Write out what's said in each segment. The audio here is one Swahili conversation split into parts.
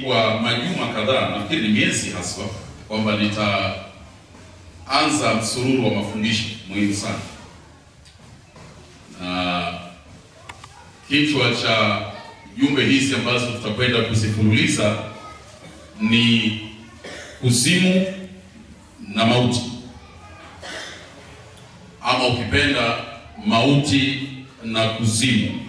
kwa majuma kadhaa, nafikiri ni miezi haswa, kwamba nitaanza msururu wa mafundisho muhimu sana, na kichwa cha jumbe hizi ambazo tutakwenda kuzifululiza ni kuzimu na mauti, ama ukipenda mauti na kuzimu,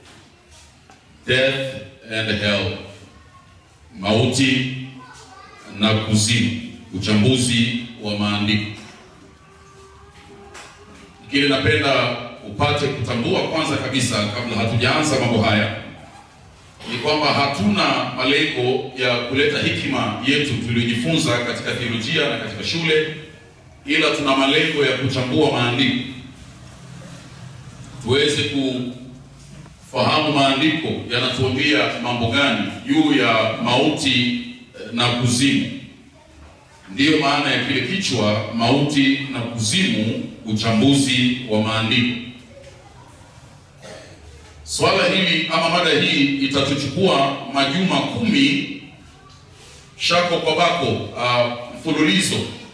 death and hell, mauti na kuzimu, uchambuzi wa maandiko. Kile napenda upate kutambua kwanza kabisa, kabla hatujaanza mambo haya, ni kwamba hatuna malengo ya kuleta hekima yetu tuliyojifunza katika theolojia na katika shule, ila tuna malengo ya kuchambua maandiko tuweze kufahamu maandiko yanatuambia mambo gani juu ya mauti na kuzimu. Ndiyo maana ya kile kichwa, mauti na kuzimu, uchambuzi wa maandiko. Swala hili ama mada hii itatuchukua majuma kumi shako kwa bako, uh, mfululizo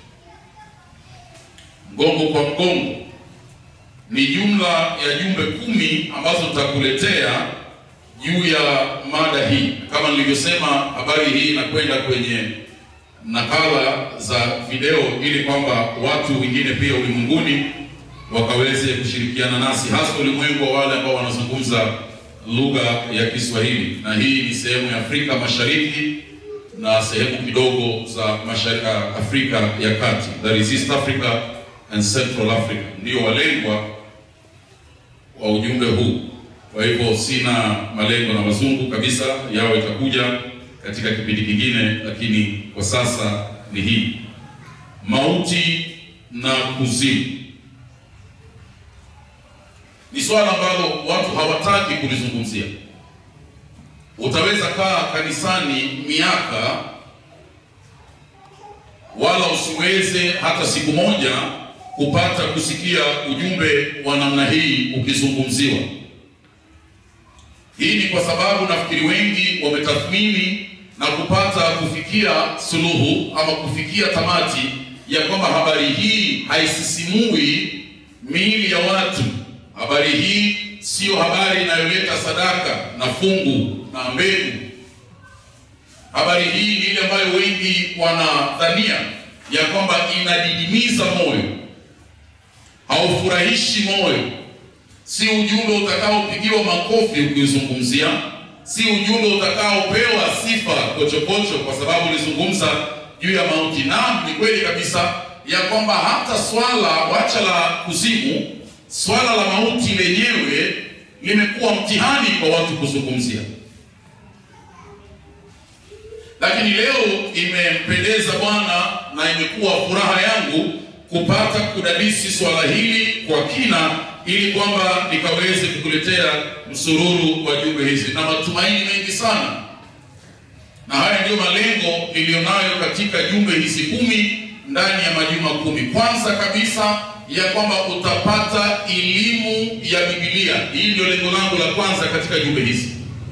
mgongo kwa mgongo ni jumla ya jumbe kumi ambazo tutakuletea juu ya mada hii. Kama nilivyosema, habari hii inakwenda kwenye nakala za video ili kwamba watu wengine pia ulimwenguni wakaweze kushirikiana nasi, hasa ulimwengu wa wale ambao wanazungumza lugha ya Kiswahili, na hii ni sehemu ya Afrika Mashariki na sehemu kidogo za mashariki Afrika ya Kati, that is East Africa and Central Africa, ndio walengwa wa ujumbe huu. Kwa hivyo sina malengo na wazungu kabisa, yao itakuja katika kipindi kingine, lakini kwa sasa ni hii mauti na kuzimu. Ni swala ambalo watu hawataki kulizungumzia. Utaweza kaa kanisani miaka, wala usiweze hata siku moja kupata kusikia ujumbe wa namna hii ukizungumziwa. Hii ni kwa sababu nafikiri wengi wametathmini na kupata kufikia suluhu ama kufikia tamati ya kwamba habari hii haisisimui miili ya watu. Habari hii siyo habari inayoleta sadaka na fungu na mbegu. Habari hii ni ile ambayo wengi wanadhania ya kwamba inadidimiza moyo haufurahishi moyo, si ujumbe utakaopigiwa makofi ukiuzungumzia, si ujumbe utakaopewa sifa kochokocho kwa sababu ulizungumza juu ya mauti. Naam, ni kweli kabisa ya kwamba hata swala wacha la kuzimu, swala la mauti lenyewe limekuwa mtihani kwa watu kuzungumzia, lakini leo imempendeza Bwana na imekuwa furaha yangu kupata kudadisi swala hili kwa kina ili kwamba nikaweze kukuletea msururu wa jumbe hizi na matumaini mengi sana, na haya ndiyo malengo niliyonayo katika jumbe hizi kumi ndani ya majuma kumi. Kwanza kabisa ya kwamba utapata elimu ya Biblia. Hii ndio lengo langu la kwanza katika jumbe hizi.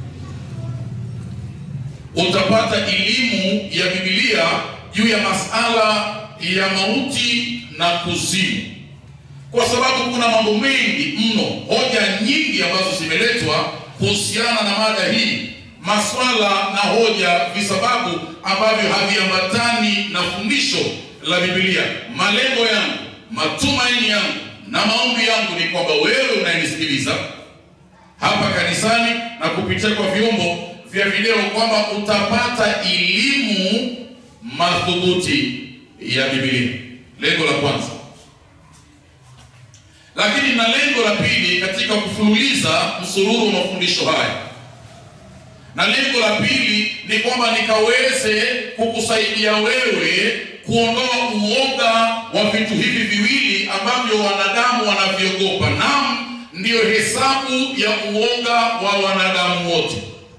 Utapata elimu ya Biblia juu ya masala ya mauti na kuzimu, kwa sababu kuna mambo mengi mno, hoja nyingi ambazo zimeletwa kuhusiana na mada hii, maswala na hoja, visababu ambavyo haviambatani na fundisho la Biblia. Malengo yangu, matumaini yangu na maombi yangu ni kwamba wewe unayenisikiliza hapa kanisani na kupitia kwa vyombo vya video kwamba utapata elimu madhubuti ya Biblia. Lengo la kwanza, lakini na lengo la pili katika kufululiza msururu wa mafundisho haya, na lengo la pili ni kwamba nikaweze kukusaidia wewe kuondoa uoga wa vitu hivi viwili ambavyo wanadamu wanavyogopa. Naam, ndiyo hesabu ya uoga wa wanadamu wote.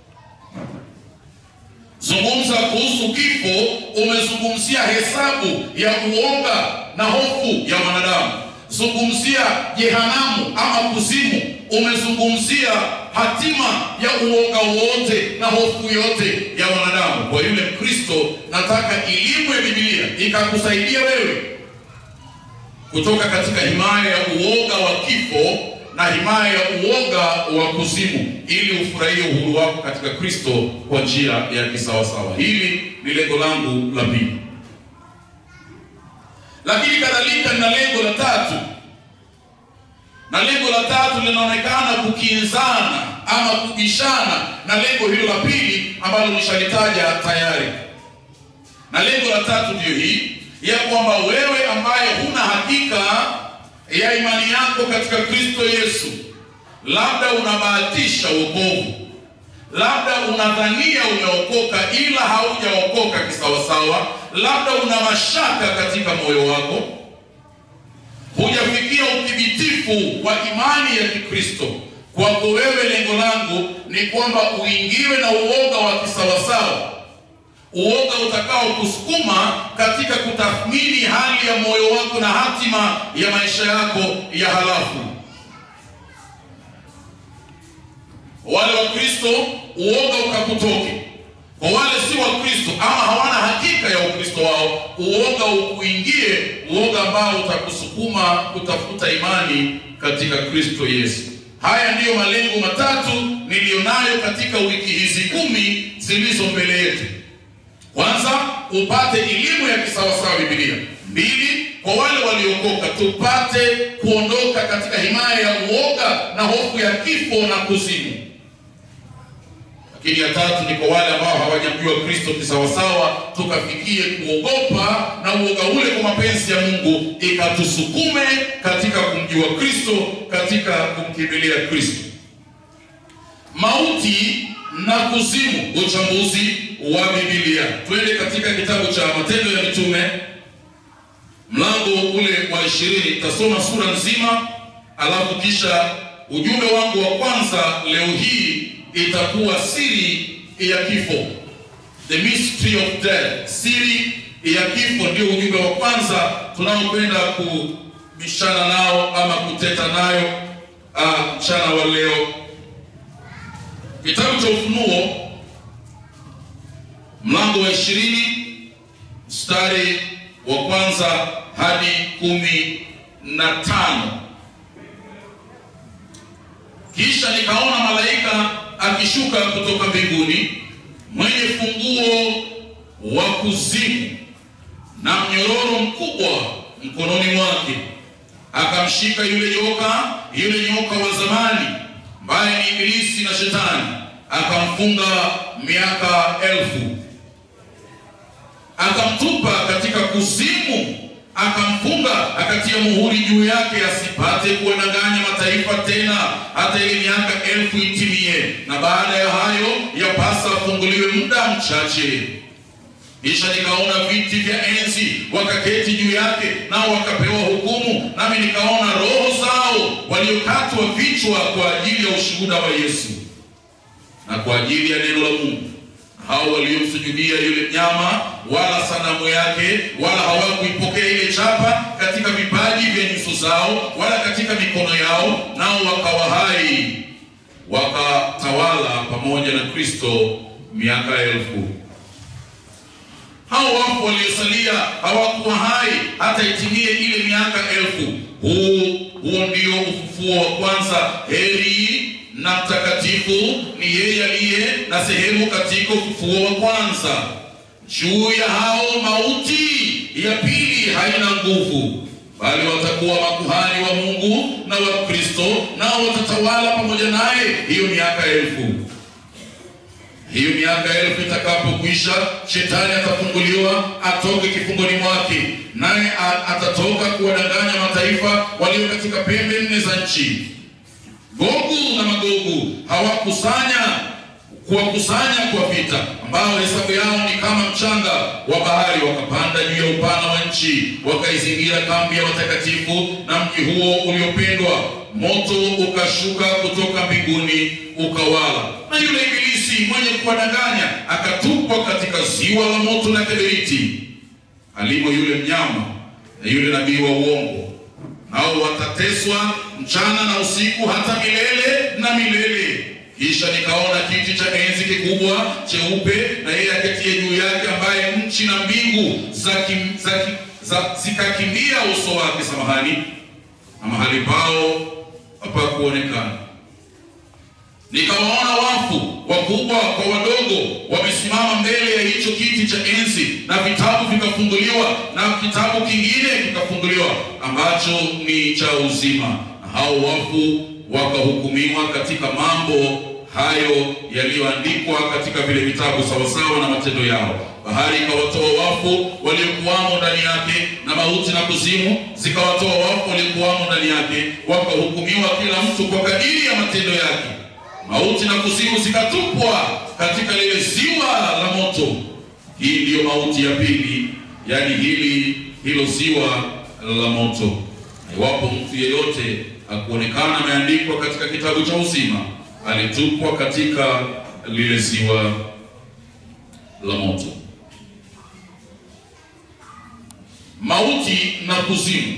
Zungumza kuhusu kifo, umezungumzia hesabu ya uoga na hofu ya wanadamu. Zungumzia jehanamu ama kuzimu, umezungumzia hatima ya uoga wote na hofu yote ya wanadamu. Kwa yule Mkristo, nataka elimu ya Biblia ikakusaidia wewe kutoka katika himaya ya uoga wa kifo na himaya ya uoga wa kuzimu, ili ufurahie uhuru wako katika Kristo kwa njia ya kisawasawa. Hili ni lengo langu la pili, lakini kadhalika nina lengo la tatu, na lengo la tatu linaonekana kukinzana ama kubishana na lengo hilo la pili ambalo nishalitaja tayari, na lengo la tatu ndiyo hii ya kwamba wewe ambaye huna hakika ya imani yako katika Kristo Yesu, labda unabahatisha wokovu, labda unadhania umeokoka ila haujaokoka kisawasawa, labda una mashaka katika moyo wako, hujafikia uthibitifu wa imani ya Kikristo. Kwako wewe, lengo langu ni kwamba uingiwe na uoga wa kisawasawa uoga utakao kusukuma katika kutathmini hali ya moyo wako na hatima ya maisha yako ya halafu. Wale wa Kristo uoga ukakutoke, kwa wale si wa Kristo ama hawana hakika ya Ukristo wao, uoga ukuingie, uoga ambao utakusukuma kutafuta imani katika Kristo Yesu. Haya ndiyo malengo matatu niliyonayo katika wiki hizi kumi zilizo mbele yetu. Kwanza, upate elimu ya kisawasawa Biblia. Mbili, kwa wale waliokoka tupate kuondoka katika himaya ya uoga na hofu ya kifo na kuzimu. Lakini ya tatu ni kwa wale ambao hawajamjua Kristo kisawasawa, tukafikie kuogopa na uoga ule kwa mapenzi ya Mungu ikatusukume katika kumjua Kristo, katika kumkimbilia Kristo. Mauti na kuzimu, uchambuzi wa Biblia. Twende katika kitabu cha Matendo ya Mitume mlango ule wa ishirini. Tasoma sura nzima, alafu kisha ujumbe wangu wa kwanza leo hii itakuwa siri ya kifo, the mystery of death. Siri ya kifo ndio ujumbe wa kwanza tunaokwenda kubishana nao ama kuteta nayo mchana wa leo. Kitabu cha Ufunuo mlango wa ishirini mstari wa kwanza hadi kumi na tano. Kisha nikaona malaika akishuka kutoka mbinguni mwenye funguo wa kuzimu na mnyororo mkubwa mkononi mwake, akamshika yule nyoka, yule nyoka wa zamani ambaye ni Ibilisi na Shetani, akamfunga miaka elfu akamtupa katika kuzimu, akamfunga, akatia muhuri juu yake, asipate kuwadanganya mataifa tena hata ile miaka elfu itimie. Na baada ya hayo yapasa afunguliwe muda mchache. Kisha nikaona viti vya enzi, wakaketi juu yake, nao wakapewa hukumu. Nami nikaona roho zao waliokatwa vichwa kwa ajili ya ushuhuda wa Yesu na kwa ajili ya neno la Mungu hao waliomsujudia yule mnyama wala sanamu yake, wala hawakuipokea ile chapa katika vipaji vya nyuso zao wala katika mikono yao, nao wakawa hai, wakatawala pamoja na Kristo miaka elfu. Hao wafu waliosalia hawakuwa hai hata itimie ile miaka elfu. Huu huo ndio ufufuo wa kwanza. Heri na mtakatifu ni yeye aliye na sehemu katika ufufuo wa kwanza. Juu ya hao mauti ya pili haina nguvu, bali watakuwa makuhani wa Mungu na wa Kristo, nao watatawala pamoja naye hiyo miaka elfu. Hiyo miaka elfu itakapokwisha, shetani atafunguliwa atoke kifungoni mwake, naye atatoka kuwadanganya mataifa walio katika pembe nne za nchi. Gogu na Magogu hawakusanya kuwakusanya kwa vita, ambao hesabu yao ni kama mchanga wa bahari. Wakapanda juu ya upana wa nchi, wakaizingira kambi ya watakatifu na mji huo uliopendwa. Moto ukashuka kutoka mbinguni ukawala, na yule ibilisi mwenye kuwadanganya akatupwa katika ziwa la moto na kiberiti, alimo yule mnyama na yule nabii wa uongo nao watateswa mchana na usiku hata milele na milele. Kisha nikaona kiti cha enzi kikubwa cheupe na yeye aketie juu yake, ambaye nchi na mbingu za, kim, za, ki- za zikakimbia uso wake, samahani, na mahali pao hapakuonekana. Nikawaona wafu wakubwa kwa wadogo wamesimama mbele ya hicho kiti cha enzi, na vitabu vikafunguliwa, na kitabu kingine kikafunguliwa ambacho ni cha uzima, na hao wafu wakahukumiwa katika mambo hayo yaliyoandikwa katika vile vitabu sawasawa na matendo yao. Bahari ikawatoa wafu waliokuwamo ndani yake, na mauti na kuzimu zikawatoa wafu waliokuwamo ndani yake, wakahukumiwa kila mtu kwa kadiri ya matendo yake. Mauti na kuzimu zikatupwa katika lile ziwa la moto. Hii ndiyo mauti ya pili, yaani hili hilo ziwa la moto. Na iwapo mtu yeyote hakuonekana ameandikwa katika kitabu cha uzima, alitupwa katika lile ziwa la moto. Mauti na kuzimu.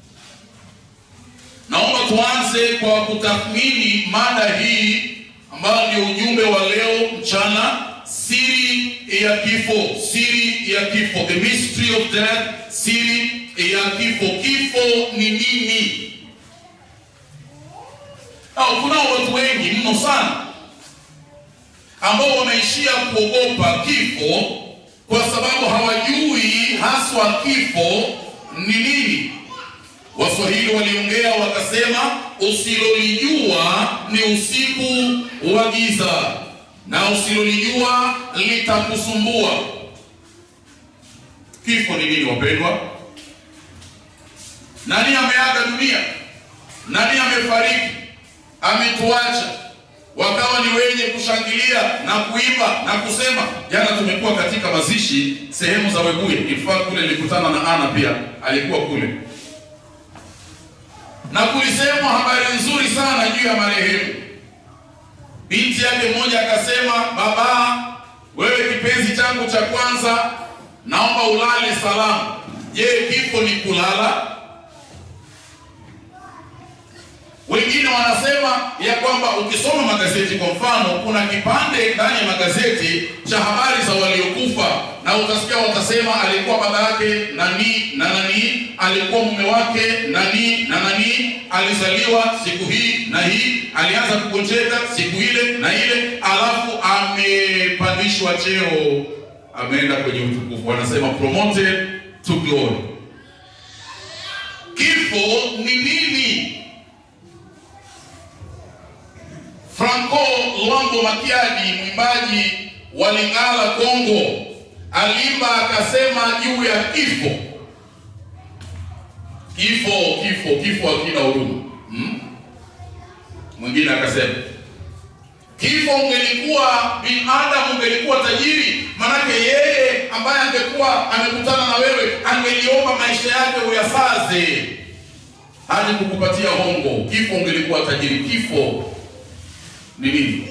Naomba tuanze kwa kutathmini mada hii ambayo ndio ujumbe wa leo mchana, siri ya kifo. Siri ya kifo, the mystery of death, siri ya kifo. Kifo ni nini? Au kunao watu wengi mno sana ambao wameishia kuogopa kifo kwa sababu hawajui haswa kifo ni nini. Waswahili waliongea wakasema, usilolijua ni usiku wa giza, na usilolijua litakusumbua. Kifo ni nini wapendwa? Nani ameaga dunia? Nani amefariki? Ametuacha, wakawa ni wenye kushangilia na kuimba na kusema. Jana tumekuwa katika mazishi sehemu za Webuye, ifaa kule nilikutana na Ana pia alikuwa kule na kulisemwa habari nzuri sana juu ya marehemu. Binti yake mmoja akasema, baba, wewe kipenzi changu cha kwanza, naomba ulale salama. Je, kifo ni kulala? Wengine wanasema ya kwamba ukisoma magazeti, kwa mfano, kuna kipande ndani ya magazeti cha habari za waliokufa, na utasikia watasema alikuwa baba yake nani na nani, alikuwa mume wake nani na nani, alizaliwa siku hii na hii, alianza kugonjeka siku ile na ile, alafu amepandishwa cheo, ameenda kwenye utukufu. Wanasema promoted to glory. Kifo ni nini? Franco Luambo Makiadi, mwimbaji wa Lingala Kongo, alimba akasema juu ya kifo. Kifo, kifo, kifo hakina huruma. Hmm? Mwingine akasema kifo, ungelikuwa binadamu, ungelikuwa tajiri, manake yeye ambaye angekuwa amekutana na wewe angeliomba maisha yake uyasaze hadi kukupatia hongo. Kifo, ungelikuwa tajiri. Kifo ni nini?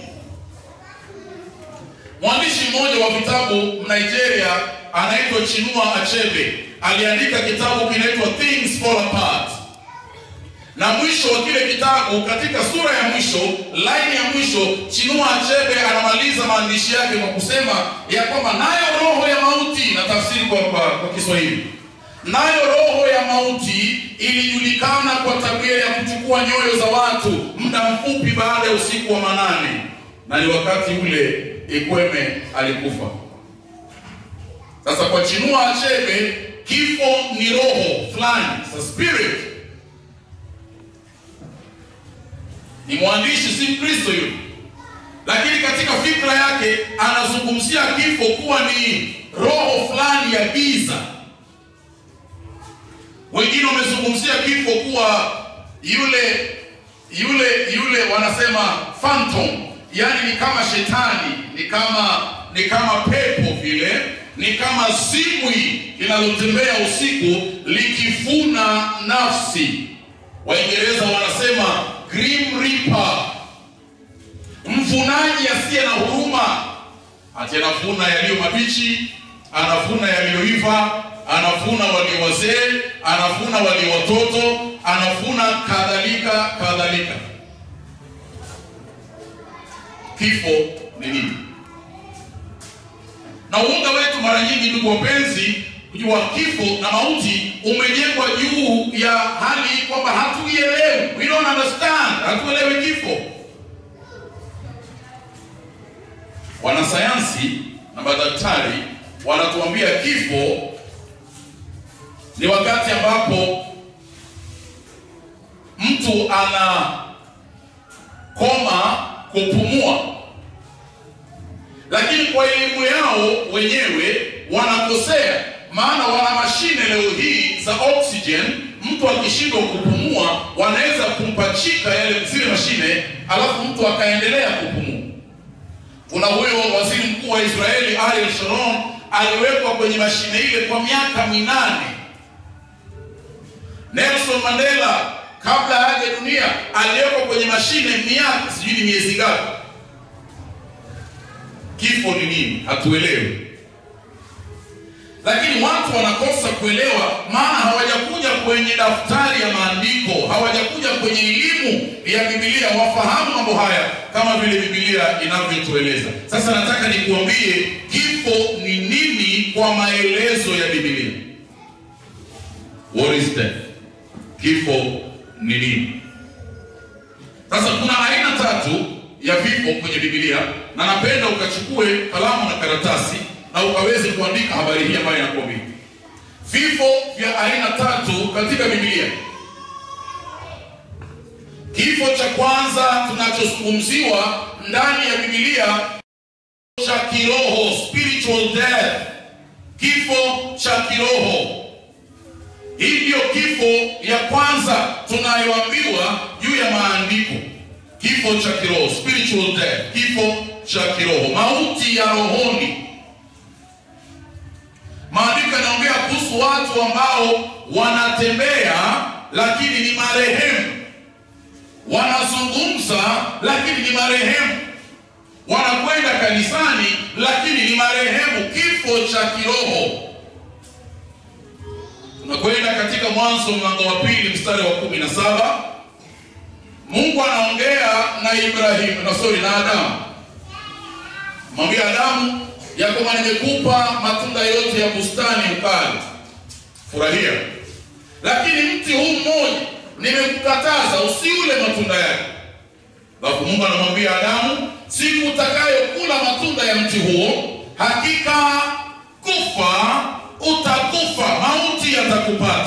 Mwandishi mmoja wa vitabu Nigeria anaitwa Chinua Achebe aliandika kitabu kinaitwa Things Fall Apart, na mwisho wa kile kitabu, katika sura ya mwisho, laini ya mwisho, Chinua Achebe anamaliza maandishi yake kwa kusema ya kwamba nayo roho ya mauti, na tafsiri kwa, kwa, kwa Kiswahili, nayo roho ya mauti ilijulikana kwa tabia ya kuchukua nyoyo za watu muda mfupi baada ya usiku wa manane, na ni wakati ule Ikweme alikufa. Sasa kwa Chinua Achebe kifo ni roho fulani, a spirit. Ni mwandishi, si Mkristo yule, lakini katika fikra yake anazungumzia kifo kuwa ni roho fulani ya giza. Wengine wamezungumzia kifo kuwa yule yule yule, wanasema phantom, yaani ni kama shetani, ni kama ni kama pepo vile, ni kama zimwi linalotembea usiku likifuna nafsi. Waingereza wanasema grim reaper, mvunaji asiye na huruma, ati anavuna yaliyo mabichi, anavuna yaliyoiva anavuna walio wazee, anavuna walio watoto, anavuna kadhalika kadhalika. kifo ni nini. Na uoga wetu mara nyingi, ndugu wapenzi, kujua kifo na mauti umejengwa juu ya hali kwamba hatuielewi, we don't understand, hatuelewi kifo. Wanasayansi na madaktari wanatuambia kifo ni wakati ambapo mtu ana koma kupumua, lakini kwa elimu yao wenyewe wanakosea, maana wana mashine leo hii za oxygen. Mtu akishindwa kupumua, wanaweza kumpachika yale zile mashine, alafu mtu akaendelea kupumua. Kuna huyo waziri mkuu wa Israeli Ariel Sharon aliwekwa kwenye mashine ile kwa miaka minane. Nelson Mandela kabla haja dunia aliwekwa kwenye mashine miaka sijui ni miezi ngapi. Kifo ni nini? Hatuelewi, lakini watu wanakosa kuelewa, maana hawajakuja kwenye daftari ya maandiko, hawajakuja kwenye elimu ya Biblia wafahamu mambo haya kama vile Biblia inavyotueleza. Sasa nataka nikuambie kifo ni nini kwa maelezo ya Biblia. What is death? Kifo ni nini? Sasa kuna aina tatu ya vifo kwenye Biblia, na napenda ukachukue kalamu na karatasi na ukaweze kuandika habari hii ambayo inakuambia vifo vya aina tatu katika Biblia. Kifo cha kwanza tunachozungumziwa ndani ya Biblia cha kiroho, spiritual death, kifo cha kiroho. Hii ndiyo kifo ya kwanza tunayoambiwa juu ya maandiko, kifo cha kiroho, spiritual death, kifo cha kiroho, mauti ya rohoni. Maandiko yanaongea kuhusu watu ambao wanatembea lakini ni marehemu, wanazungumza lakini ni marehemu, wanakwenda kanisani lakini ni marehemu, kifo cha kiroho. Tunakwenda katika Mwanzo mlango wa pili mstari wa kumi na saba. Mungu anaongea na Ibrahimu na sorry, na Adamu, mwambia Adamu ya kwamba nimekupa matunda yote ya bustani ukale, furahia, lakini mti huu mmoja nimekukataza usiule matunda yake. Alafu Mungu anamwambia Adamu, siku utakayokula matunda ya mti huo, hakika kufa utakufa, mauti yatakupata.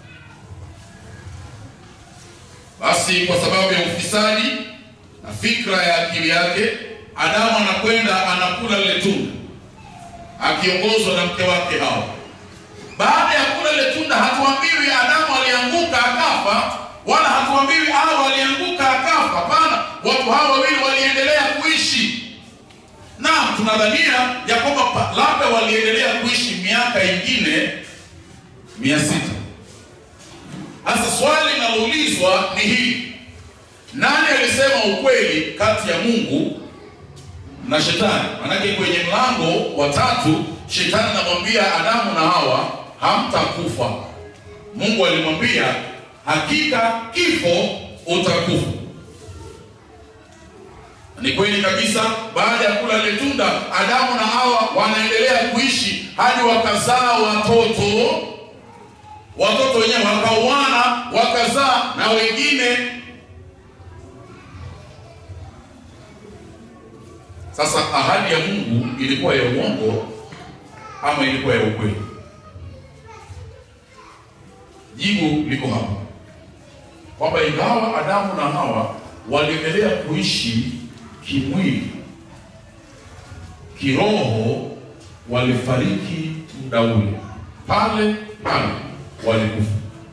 Basi kwa sababu ya ufisadi na fikra ya akili yake, Adamu anakwenda anakula lile tunda akiongozwa na mke wake Hawa. Baada ya kula lile tunda, hatuambiwi Adamu alianguka akafa, wala hatuambiwi Hawa alianguka akafa. Hapana, watu hawa wawili waliendelea kuishi Naam, tunadhania ya kwamba labda waliendelea kuishi miaka ingine mia sita. Sasa swali linaloulizwa ni hili: nani alisema ukweli kati ya Mungu na Shetani? Manake kwenye mlango wa tatu Shetani anamwambia Adamu na Hawa, hamtakufa. Mungu alimwambia hakika kifo utakufa. Ni kweli kabisa. Baada ya kula ile tunda, Adamu na Hawa wanaendelea kuishi hadi wakazaa watoto. Watoto wenyewe wakauana, wakazaa na wengine. Sasa ahadi ya Mungu ilikuwa ya uongo ama ilikuwa ya ukweli? Jibu liko hapa kwamba ingawa Adamu na Hawa waliendelea kuishi kimwili, kiroho walifariki muda ule pale pale, walikufa.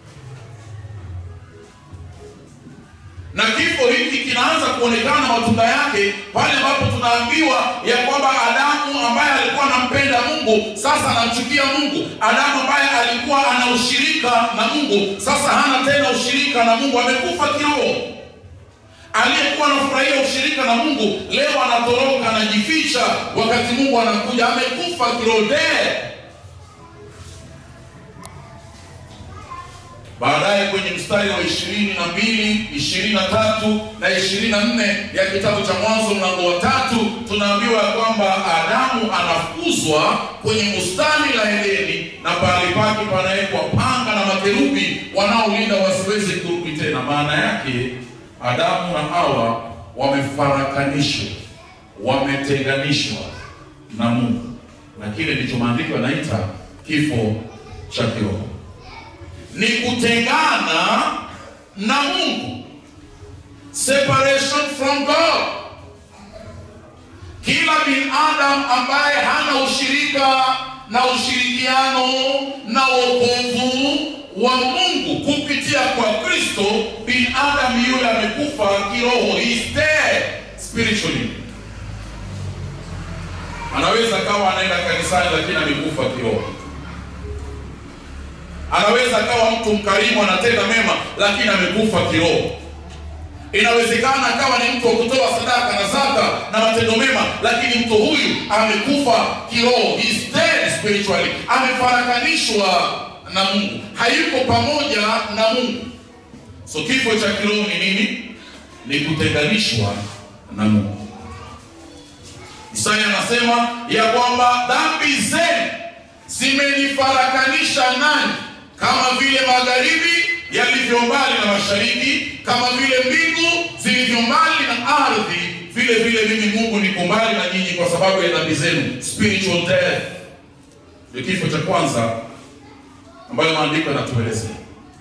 Na kifo hiki kinaanza kuonekana matunda yake pale ambapo tunaambiwa ya kwamba Adamu ambaye alikuwa anampenda Mungu sasa anamchukia Mungu. Adamu ambaye alikuwa ana ushirika na Mungu sasa hana tena ushirika na Mungu, amekufa kiroho aliyekuwa anafurahia ushirika na Mungu leo anatoroka, anajificha, wakati Mungu anakuja, amekufa kiroho. Baadaye kwenye mstari wa ishirini na mbili, ishirini na tatu na ishirini na nne ya kitabu cha Mwanzo mlango wa tatu tunaambiwa ya kwamba Adamu anafukuzwa kwenye bustani la Edeni na pahali pake panawekwa panga na makerubi wanaolinda wasiweze kurudi tena. Maana yake Adamu na Hawa wamefarakanishwa, wametenganishwa na Mungu, na kile ndicho maandiko yanaita kifo cha kiroho ni kutengana na Mungu, separation from God. Kila binadamu ambaye hana ushirika na ushirikiano na wokovu wa Mungu kupitia kwa Kristo, binadamu yule amekufa kiroho, he is dead spiritually. Anaweza kawa anaenda kanisani lakini amekufa kiroho anaweza akawa mtu mkarimu anatenda mema lakini amekufa kiroho. Inawezekana akawa ni mtu wa kutoa sadaka na zaka na matendo mema, lakini mtu huyu amekufa kiroho, he is dead spiritually, amefarakanishwa na Mungu, hayuko pamoja na Mungu. So kifo cha kiroho ni nini? Ni kutenganishwa na Mungu. Isaya anasema ya kwamba dhambi zenu zimenifarakanisha nani kama vile magharibi yalivyo mbali na mashariki, kama vile mbingu zilivyo mbali na ardhi, vile vile mimi Mungu niko mbali na nyinyi kwa sababu ya dhambi zenu. Spiritual death ndio kifo cha kwanza ambayo maandiko yanatuelezea.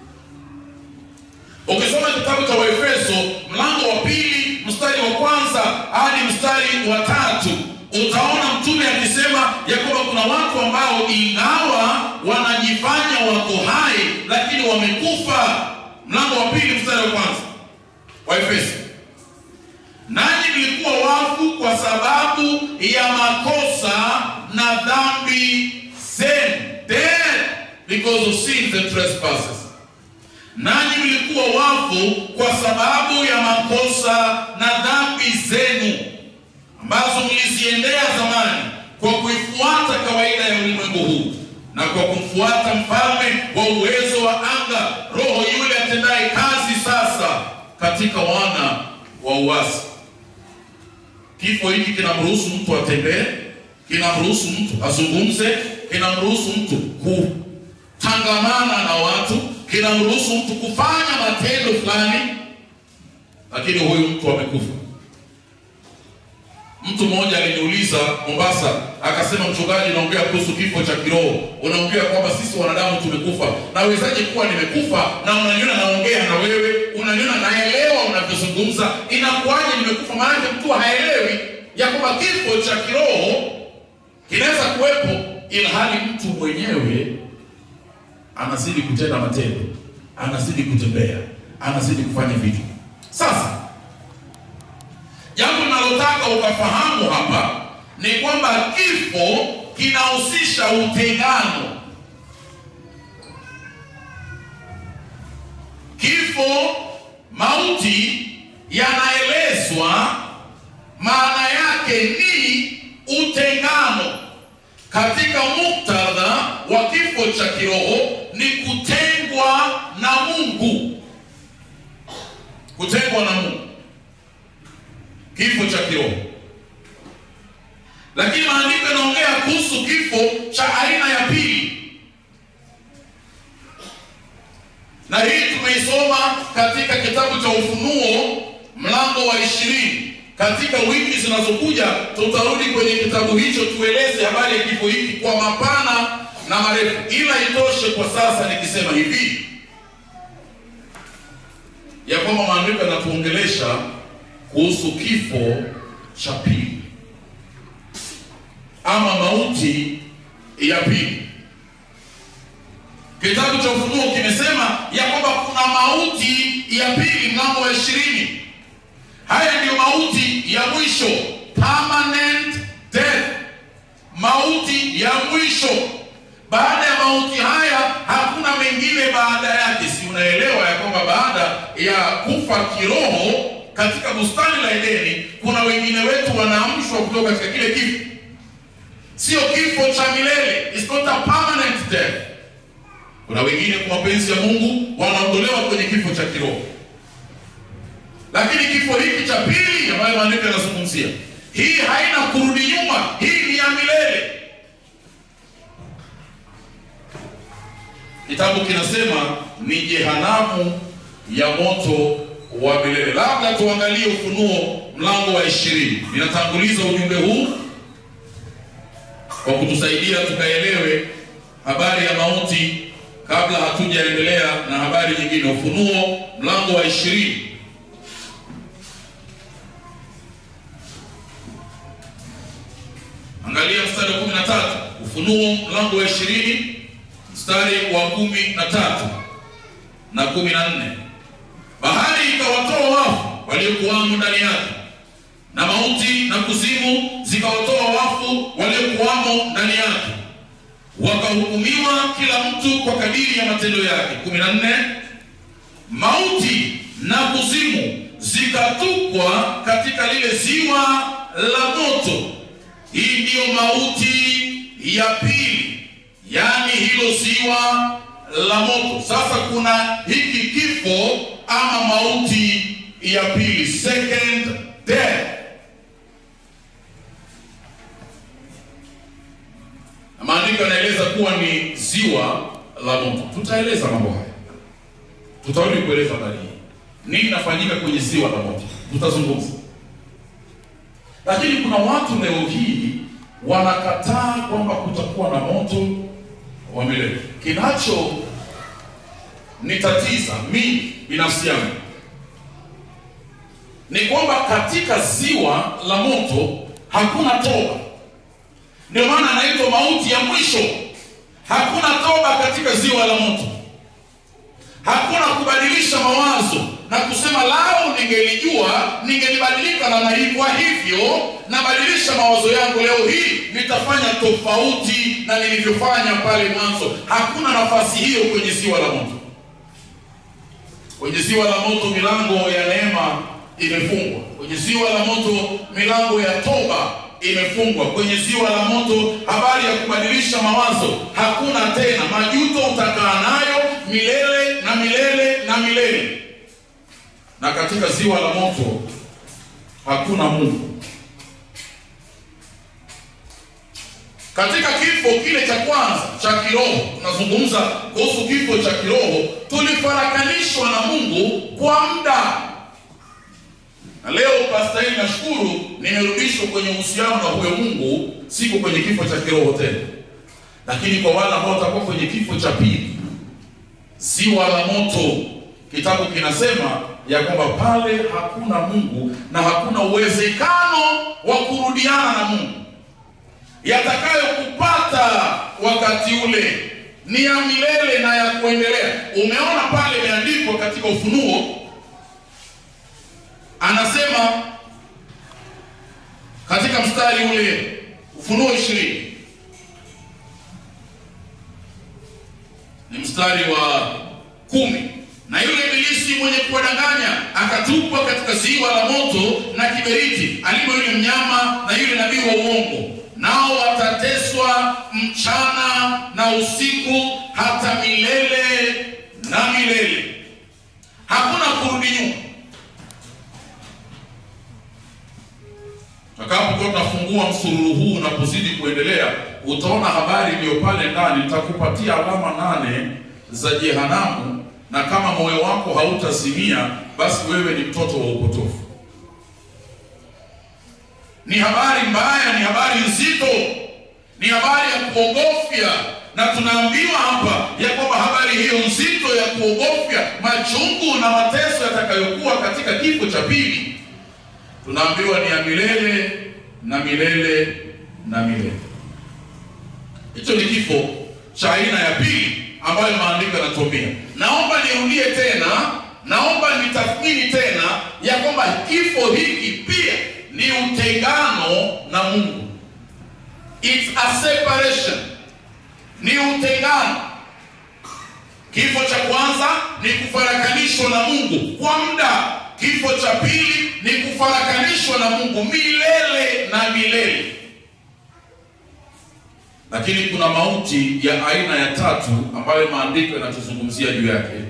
Ukisoma kitabu cha Waefeso mlango wa pili mstari wa kwanza hadi mstari wa tatu utaona mtume akisema ya kwamba kuna watu ambao ingawa wanajifanya wako hai lakini wamekufa. Mlango wa pili mstari wa kwanza wa Efeso, nanyi mlikuwa wafu kwa sababu ya makosa na dhambi zenu, dead because of sins and trespasses. Nanyi mlikuwa wafu kwa sababu ya makosa na dhambi zenu ambazo mliziendea zamani kwa kuifuata kawaida ya ulimwengu huu na kwa kumfuata mfalme wa uwezo wa anga, roho yule atendaye kazi sasa katika wana wa uasi. Kifo hiki kinamruhusu mtu atembee, kinamruhusu mtu azungumze, kinamruhusu mtu kutangamana na watu, kinamruhusu mtu kufanya matendo fulani, lakini huyu mtu amekufa. Mtu mmoja aliniuliza Mombasa, akasema, mchungaji, naongea kuhusu kifo cha kiroho, unaongea kwamba sisi wanadamu tumekufa. Nawezaje kuwa nimekufa na unaniona naongea na wewe, unaniona naelewa unavyozungumza? Inakuwaje nimekufa? Maanake mtu haelewi ya kwamba kifo cha kiroho kinaweza kuwepo, ilhali mtu mwenyewe anazidi kutenda matendo, anazidi kutembea, anazidi kufanya vitu. Sasa jambo linalotaka ukafahamu hapa ni kwamba kifo kinahusisha utengano. Kifo, mauti yanaelezwa maana yake ni utengano. Katika muktadha wa kifo cha kiroho ni kutengwa na Mungu, kutengwa na Mungu kifo cha kiroho. Lakini maandiko yanaongea kuhusu kifo cha aina ya pili, na hii tumeisoma katika kitabu cha Ufunuo mlango wa ishirini. Katika wiki zinazokuja tutarudi kwenye kitabu hicho tueleze habari ya kifo hiki kwa mapana na marefu, ila itoshe kwa sasa nikisema hivi ya kwamba maandiko yanatuongelesha kuhusu kifo cha pili ama mauti ya pili. Kitabu cha Ufunuo kimesema ya kwamba kuna mauti ya pili, mlango wa ishirini. Haya ndiyo mauti ya mwisho, permanent death, mauti ya mwisho. Baada ya mauti haya hakuna mengine baada yake. Si unaelewa ya kwamba baada ya kufa kiroho katika bustani la Edeni kuna wengine wetu wanaamshwa kutoka katika kile kifo, sio kifo cha milele. It's not a permanent death. Kuna wengine kwa mapenzi ya Mungu wanaondolewa kwenye kifo cha kiroho, lakini kifo hiki cha pili ambayo maandiko yanazungumzia, hii haina kurudi nyuma, hii ni ya milele. Kitabu kinasema ni jehanamu ya moto wa milele. Labda tuangalie Ufunuo mlango wa ishirini. Ninatanguliza ujumbe huu kwa kutusaidia tukaelewe habari ya mauti kabla hatujaendelea na habari nyingine. Ufunuo mlango wa ishirini. Angalia mstari wa kumi na tatu. Ufunuo mlango wa ishirini mstari wa kumi na tatu na kumi na nne. Bahari ikawatoa wafu waliokuwamo ndani yake, na mauti na kuzimu zikawatoa wafu waliokuwamo ndani yake, wakahukumiwa kila mtu kwa kadiri ya matendo yake. kumi na nne. Mauti na kuzimu zikatupwa katika lile ziwa la moto. Hii ndiyo mauti ya pili, yaani hilo ziwa la moto. Sasa kuna hiki kifo ama mauti ya pili, second death. Na maandiko yanaeleza kuwa ni ziwa la moto. Tutaeleza mambo haya, tutarudi kueleza habari hii, nini inafanyika kwenye ziwa la moto, tutazungumza. Lakini kuna watu leo hii wanakataa kwamba kutakuwa na moto wa milele. Kinacho nitatiza mimi binafsi yangu ni kwamba katika ziwa la moto hakuna toba. Ndio maana anaitwa mauti ya mwisho. Hakuna toba katika ziwa la moto, hakuna kubadilisha mawazo na kusema lao, ningelijua ningelibadilika namna hii, kwa hivyo nabadilisha mawazo yangu leo hii, nitafanya tofauti na nilivyofanya pale mwanzo. Hakuna nafasi hiyo kwenye ziwa la moto. Kwenye ziwa la moto milango ya neema imefungwa. Kwenye ziwa la moto milango ya toba imefungwa. Kwenye ziwa la moto habari ya kubadilisha mawazo hakuna tena. Majuto utakaa nayo milele na milele na milele. Na katika ziwa la moto hakuna Mungu. Katika kifo kile cha kwanza cha kiroho, tunazungumza kuhusu kifo cha kiroho, tulifarakanishwa na Mungu kwa muda na leo Pastor hii nashukuru nimerudishwa kwenye uhusiano na huyo Mungu, siko kwenye kifo cha kiroho tena. Lakini kwa wale ambao watakuwa kwenye kifo cha pili, ziwa la moto, kitabu kinasema ya kwamba pale hakuna Mungu na hakuna uwezekano wa kurudiana na Mungu. Yatakayokupata wakati ule ni ya milele na ya kuendelea. Umeona pale imeandikwa katika Ufunuo anasema katika mstari ule Ufunuo ishirini ni mstari wa kumi na yule ibilisi mwenye kuwadanganya akatupwa katika ziwa la moto na kiberiti, alimo yule mnyama na yule nabii wa uongo, nao watateswa mchana na usiku hata milele na milele. Hakuna kurudi nyuma. Tutakapokuwa tunafungua msururu huu unapozidi kuendelea, utaona habari iliyo pale ndani. Nitakupatia alama nane za jehanamu, na kama moyo wako hautazimia, basi wewe ni mtoto wa upotofu. Ni habari mbaya, ni habari nzito, ni habari ya kuogofya, na tunaambiwa hapa ya kwamba habari hiyo nzito ya kuogofya, machungu na mateso yatakayokuwa katika kifo cha pili tunaambiwa ni ya milele na milele na milele. Hicho ni kifo cha aina ya pili ambayo maandiko yanatuambia. Naomba nirudie tena, naomba nitathmini tena ya kwamba kifo hiki pia ni utengano na Mungu. It's a separation, ni utengano. Kifo cha kwanza ni kufarakanishwa na Mungu kwa muda Kifo cha pili ni kufarakanishwa na Mungu milele na milele. lakini kuna mauti ya aina ya tatu ambayo maandiko yanatuzungumzia juu yake,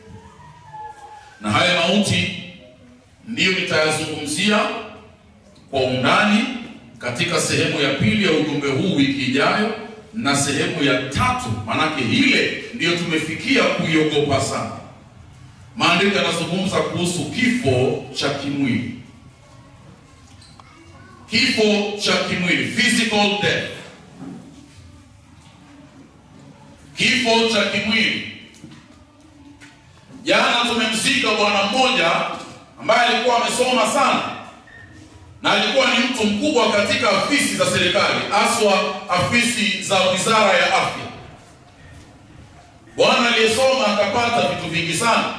na haya mauti ndiyo nitayazungumzia kwa undani katika sehemu ya pili ya ujumbe huu wiki ijayo, na sehemu ya tatu, manake ile ndiyo tumefikia kuiogopa sana. Maandiko yanazungumza kuhusu kifo cha kimwili, kifo cha kimwili, physical death, kifo cha kimwili. Jana tumemzika bwana mmoja ambaye alikuwa amesoma sana na alikuwa ni mtu mkubwa katika afisi za serikali, haswa afisi za wizara ya afya. Bwana aliyesoma akapata vitu vingi sana.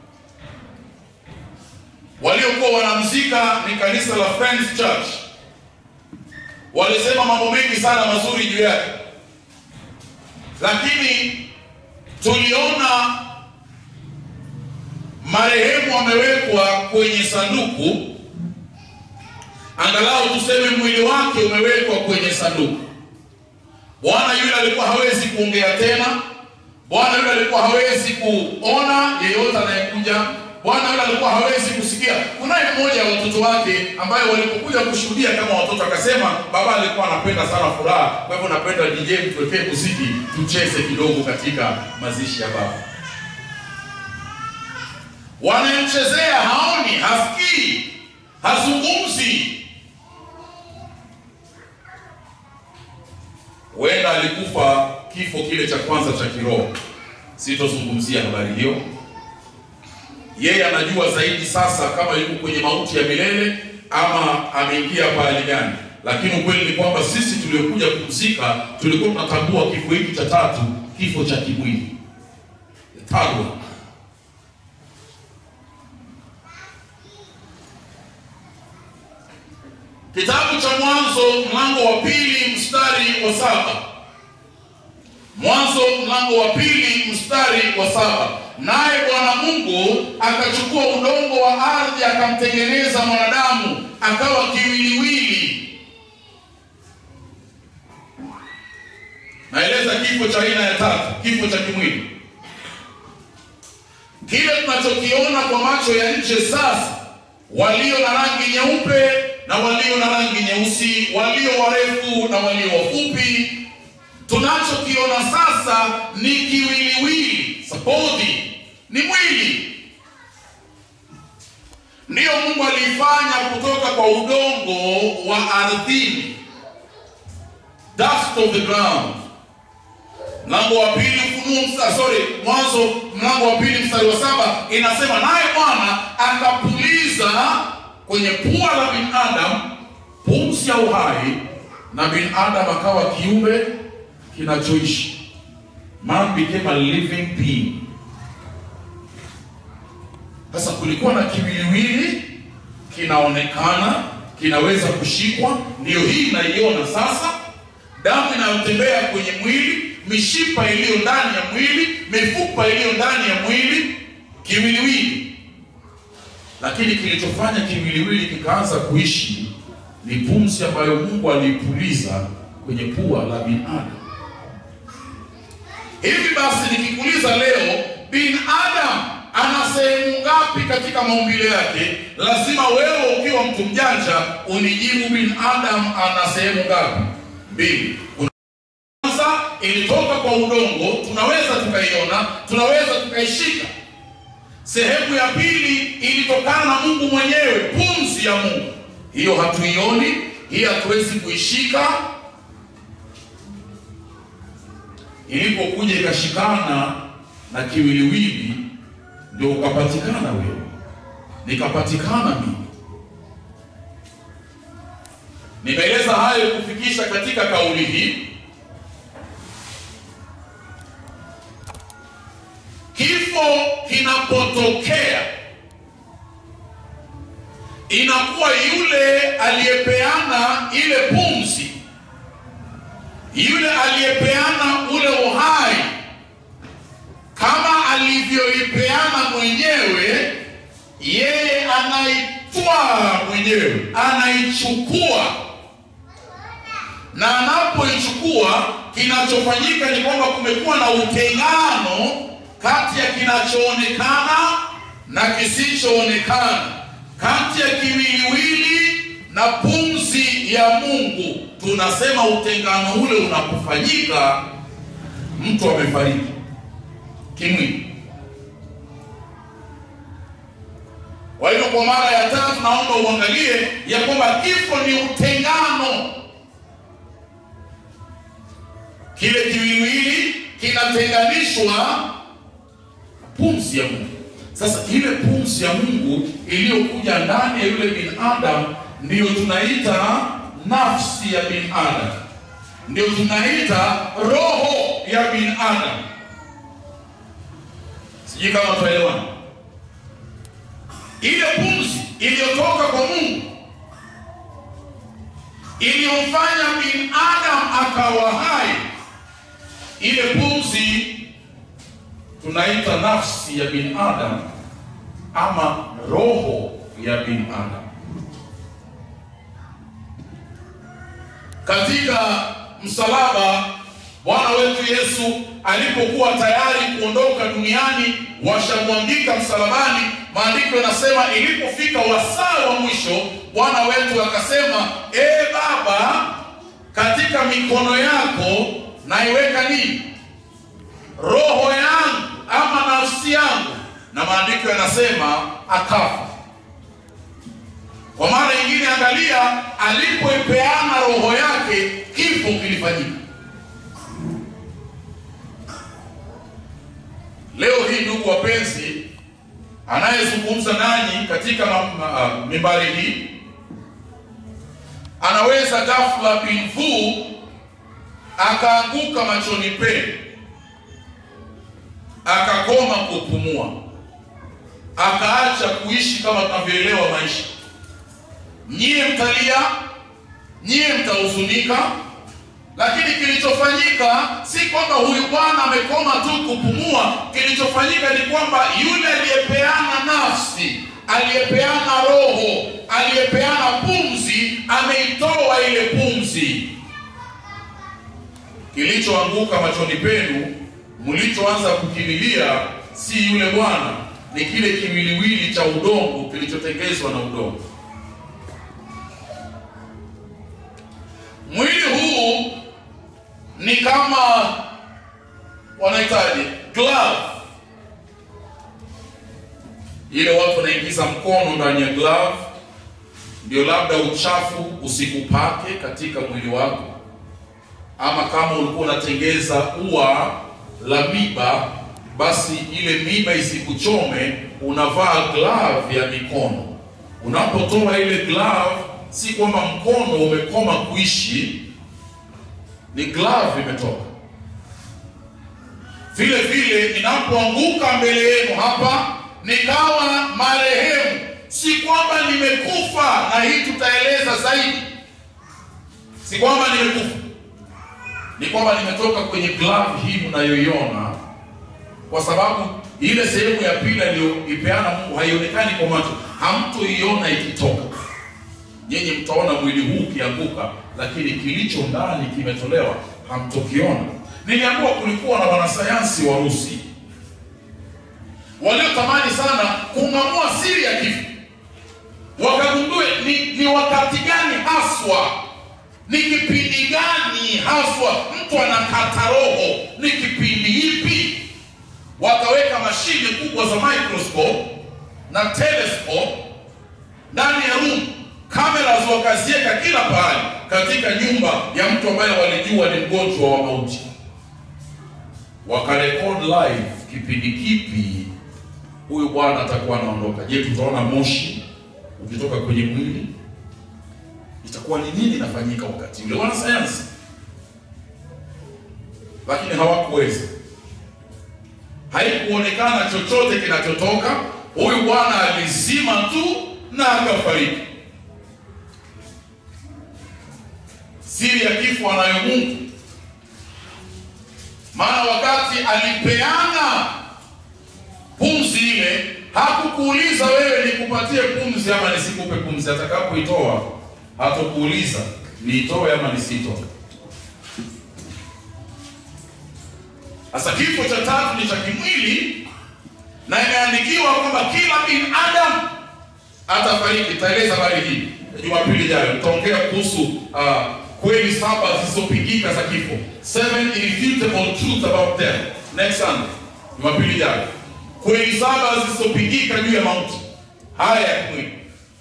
Waliokuwa wanamzika ni kanisa la Friends Church, walisema mambo mengi sana mazuri juu yake, lakini tuliona marehemu amewekwa kwenye sanduku, angalau tuseme mwili wake umewekwa kwenye sanduku. Bwana yule alikuwa hawezi kuongea tena, bwana yule alikuwa hawezi kuona yeyote anayekuja, bwana yule alikuwa hawezi kusikia. Kunaye mmoja wa watoto wake ambaye walipokuja kushuhudia kama watoto, akasema baba alikuwa anapenda sana furaha, kwa hivyo napenda DJ mtuwekee muziki tucheze kidogo katika mazishi ya baba wanayemchezea haoni, hasikii, hazungumzi. Huenda alikufa kifo kile cha kwanza cha kiroho. Sitozungumzia habari hiyo, yeye anajua zaidi sasa kama yuko kwenye mauti ya milele ama ameingia pahali gani. Lakini ukweli ni kwamba sisi tuliokuja kumzika tulikuwa tunatambua kifo hiki cha tatu, kifo cha kimwili, the third one. Kitabu cha Mwanzo mlango wa pili mstari wa saba. Mwanzo mlango wa pili mstari wa saba. Naye Bwana Mungu akachukua udongo wa ardhi akamtengeneza mwanadamu akawa kiwiliwili. Naeleza kifo cha aina ya tatu, kifo cha kimwili, kile tunachokiona kwa macho ya nje sasa, walio na rangi nyeupe na walio na rangi nyeusi, walio warefu na walio wafupi. Tunachokiona sasa ni kiwiliwili, sabodi ni mwili. Ndiyo Mungu aliifanya kutoka kwa udongo wa ardhini, dust of the ground. Mlango wa pili Ufunuo mstari sorry, Mwanzo mlango wa pili mstari wa saba inasema, naye Bwana akapuliza kwenye pua la binadamu pumzi ya uhai, na binadamu akawa kiumbe kinachoishi. Man became a living being. Sasa kulikuwa na kiwiliwili kinaonekana, kinaweza kushikwa, ndiyo hii inaiona sasa, damu inayotembea kwenye mwili, mishipa iliyo ndani ya mwili, mifupa iliyo ndani ya mwili, kiwiliwili lakini kilichofanya kiwiliwili kikaanza kuishi ni pumzi ambayo Mungu aliipuliza kwenye pua la binadamu. Hivi basi, nikikuuliza leo, binadamu ana sehemu ngapi katika maumbile yake? Lazima wewe ukiwa mtu mjanja unijibu, binadamu ana sehemu ngapi? Mbili. Kwanza ilitoka kwa udongo, tunaweza tukaiona, tunaweza tukaishika Sehemu ya pili ilitokana na Mungu mwenyewe, pumzi ya Mungu. Hiyo hatuioni, hiyo hatuwezi kuishika. Ilipokuja ikashikana na kiwiliwili, ndio ukapatikana wewe, nikapatikana mimi. Nimeeleza hayo kufikisha katika kauli hii Kifo kinapotokea inakuwa yule aliyepeana ile pumzi, yule aliyepeana ule uhai, kama alivyoipeana mwenyewe, yeye anaitwaa mwenyewe, anaichukua, na anapoichukua kinachofanyika ni kwamba kumekuwa na utengano kati ya kinachoonekana na kisichoonekana, kati ya kiwiliwili na pumzi ya Mungu. Tunasema utengano ule unapofanyika, mtu amefariki kimwili. Kwa hivyo kwa mara ya tatu, naomba uangalie ya kwamba kifo ni utengano. Kile kiwiliwili kinatenganishwa pumzi ya Mungu. Sasa ile pumzi ya Mungu iliyokuja ndani ya yule binadamu ndiyo tunaita nafsi ya binadamu, ndio tunaita roho ya binadamu. Sijui kama tuelewana. Ile pumzi iliyotoka kwa Mungu iliyomfanya binadamu akawa hai, ile pumzi tunaita nafsi ya binadamu ama roho ya binadamu. Katika msalaba Bwana wetu Yesu alipokuwa tayari kuondoka duniani, washamwangika msalabani. Maandiko yanasema ilipofika wasaa wa mwisho, Bwana wetu akasema, e Baba, katika mikono yako naiweka nini? Roho yangu ama nafsi yangu. Na maandiko yanasema akafa. Kwa mara nyingine, angalia, alipoipeana roho yake, kifo kilifanyika. Leo hii ndugu wapenzi, anayezungumza nanyi katika uh, mimbari hii anaweza ghafla bin vu akaanguka machoni penu, akakoma kupumua, akaacha kuishi kama tunavyoelewa maisha. Nyie mtalia, nyie mtahuzunika, lakini kilichofanyika si kwamba huyu bwana amekoma tu kupumua. Kilichofanyika ni kwamba yule aliyepeana nafsi, aliyepeana roho, aliyepeana pumzi, ameitoa ile pumzi. Kilichoanguka machoni penu, mlichoanza kukililia, si yule bwana, ni kile kiwiliwili cha udongo kilichotengezwa na udongo. Mwili huu ni kama wanahitaji glove, ile watu wanaingiza mkono ndani ya glove, ndio labda uchafu usikupake katika mwili wako, ama kama ulikuwa unatengeza ua la miba, basi ile miba isikuchome, unavaa glove ya mikono. Unapotoa ile glove, si kwamba mkono umekoma kuishi ni glove imetoka. Vile vile inapoanguka mbele yenu hapa, nikawa marehemu, si kwamba nimekufa, na hii tutaeleza zaidi. Si kwamba nimekufa, ni kwamba nimetoka kwenye glove hii mnayoiona, kwa sababu ile sehemu ya pili aliyoipeana Mungu haionekani kwa macho, hamtoiona ikitoka. Nyinyi mtaona mwili huu ukianguka, lakini kilicho ndani kimetolewa, hamtokiona. Niliambiwa kulikuwa na wanasayansi Warusi waliotamani sana kung'amua siri ya kifo, wakagundue ni, ni wakati gani haswa, ni kipindi gani haswa mtu anakata roho, ni kipindi hipi. Wakaweka mashine kubwa za microscope na telescope ndani ya room kamera wakaziweka kila pahali katika nyumba ya mtu ambaye walijua ni mgonjwa wa mauti, wakarekod live kipindi kipi huyu bwana atakuwa anaondoka. Je, tutaona moshi ukitoka kwenye mwili? Itakuwa ni nini inafanyika wakati ule? Wanasayansi lakini hawakuweza, haikuonekana chochote kinachotoka. Huyu bwana alizima tu na akafariki. Siri ya kifo anayo Mungu, maana wakati alipeana pumzi ile hakukuuliza wewe nikupatie pumzi ama nisikupe pumzi. Atakapoitoa hatokuuliza niitoe ama nisitoe. Sasa kifo cha tatu ni cha kimwili, na imeandikiwa kwamba kila binadamu atafariki. Taeleza habari hii Jumapili ijayo, nitaongea kuhusu uh, kweli saba zisizopingika za kifo, seven irrefutable truths about death, next Sunday, Jumapili ijayo, kweli saba zisizopingika juu ya mauti haya ya kimwili.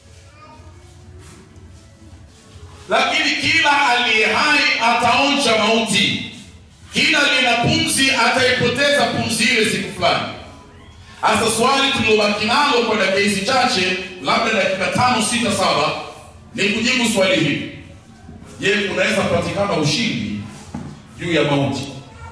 Lakini kila aliye hai ataonja mauti, kila aliye na pumzi ataipoteza pumzi ile siku fulani. Hasa swali tulilobaki nalo kwa dakika hizi chache, labda dakika tano, sita, saba, ni kujibu swali hili: Je, kunaweza patikana ushindi juu ya mauti?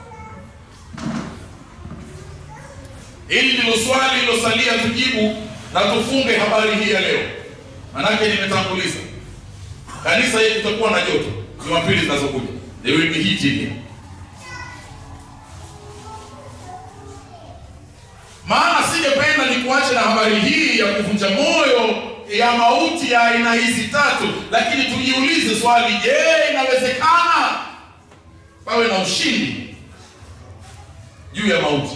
Hili ndilo swali lilosalia tujibu na tufunge habari hii ya leo, manake nimetanguliza kanisa hili tutakuwa na joto Jumapili zinazokuja, there will be heat in here. Maana singependa nikuache na habari hii ya kuvunja moyo ya mauti ya aina hizi tatu, lakini tujiulize swali, je, inawezekana pawe na ushindi juu ya mauti?